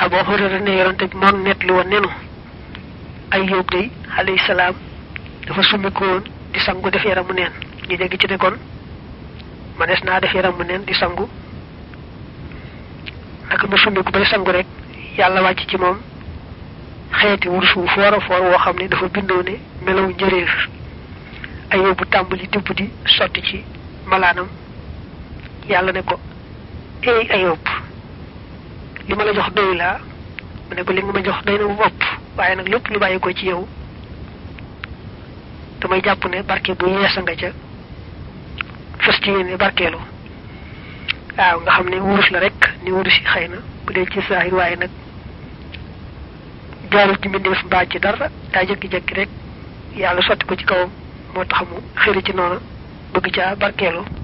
Abu Hurayra ne yonante bi moom net lu woon nenu Ayyub day alayhi salaam dafa summiku woon di sangu def yaramu neen ñu dégg ci ne kon manees naa def yaramu neen di sangu naka mu summiku bay sangu rek yàlla wàcc ci moom xeeti wurus wu foor a foor woo xam ne dafa bindoo ne melaw njëréer Ayyub bu tàmbali dibb di sotti ci malaanam yàlla ne ko ey Ayyub li ma la jox doy laa mu ne ko li nga ma jox doy na bu bopp waaye nag lépp lu bàyyi ko ci yow damay jàpp ne barke bu yeesa nga ca fas ci yéene barkeelu waaw nga xam ne wurus la rek ni wurus yi xëy na bu dee ci saahir waaye nag jaarul ci mbindeef mbaa ci dara daa jëkki-jëkki rek yàlla sotti ko ci kawam moo tax mu xëri ci noonu bëgg caa barkeelu